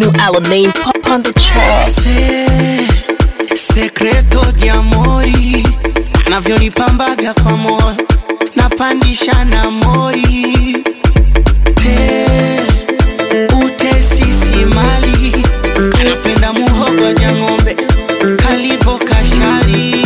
new Alamein pop on the track. Se, sekreto di amori anavyonipambaga kwa moyo napandisha na mori te utesisi mali anapenda muhogo ja ng'ombe kalivo kashari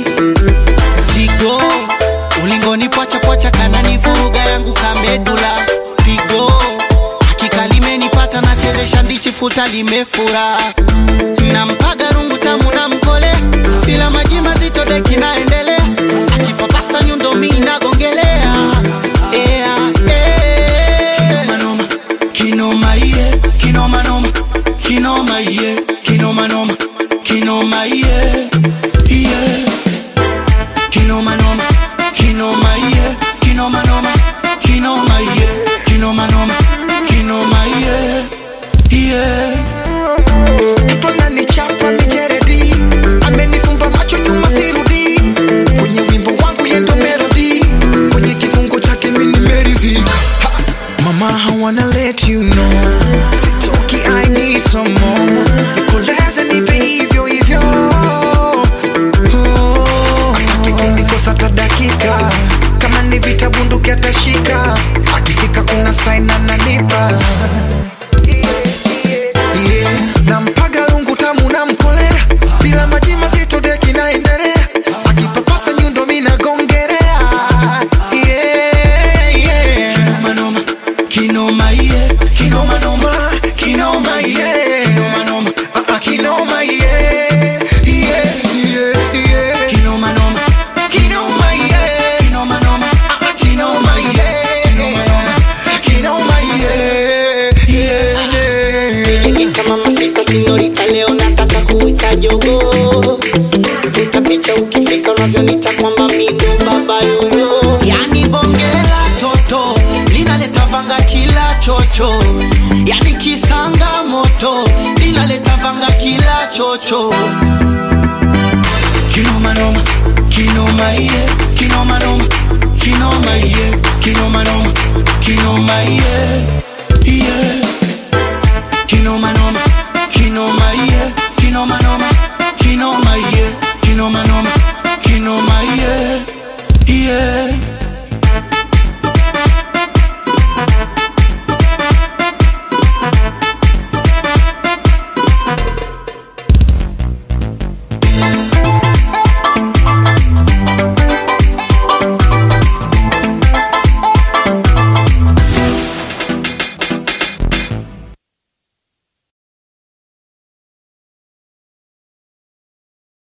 zigo ulingoni pwacha kananivuruga yangu kamedula pigo hakika limenipata nachezesha ndichi futa limefura nampaga rungu tamu na mkole bila maji mazito deki naendelea akipapasa nyundo mi nagongelea Ea, eh. Kinomanoma, kinoma iye kinomanoma kinoma iye kinomanoma kinoma iye iye kinomanoma kinoma iye kinomanoma kinoma iye kinomanoma kinoma iye iye Mtoto ananichapa mijeredi, amenifumba macho nyuma sirudi. Kwenye wimbo wangu yendo melody, kwenye kifungo chake mimi nimeridhika. Ha! Mama, I wanna let you know, sitoki, I need some more. Nikoleze nipe hivyo hivyo. Oh, hataki kunikosa hata dakika, kama ni vita bunduki atashika, akifika kuna sign ananipa yeah. nampaga rungu tamu na mkolea bila maji mazito deki naendelea akipapasa nyundo minagongerea yeah, yeah. kinomanoma kinoma iye kinomanoma kinoma iye kinomanoma Ah, ah, kinoma yeah, yeah, yeah, yeah. kinomanoma Kinoma yeah, kinomanoma kinoma yeah, kinoma yeah, yeah, yeah. kama masika sinyorita leo nataka kuwika jogo vuta picha ukifika unavyonita kwamba mindo baba yoyo yani bongela toto linaleta vanga kila chocho yani kisanga moto linaleta vanga kila chocho kinomanoma kinoma iye kinomanoma kinoma iye kinomanoma kinoma iye iye kinomanoma kinoma iye kinomanoma kinoma iye kinomanoma kinoma iye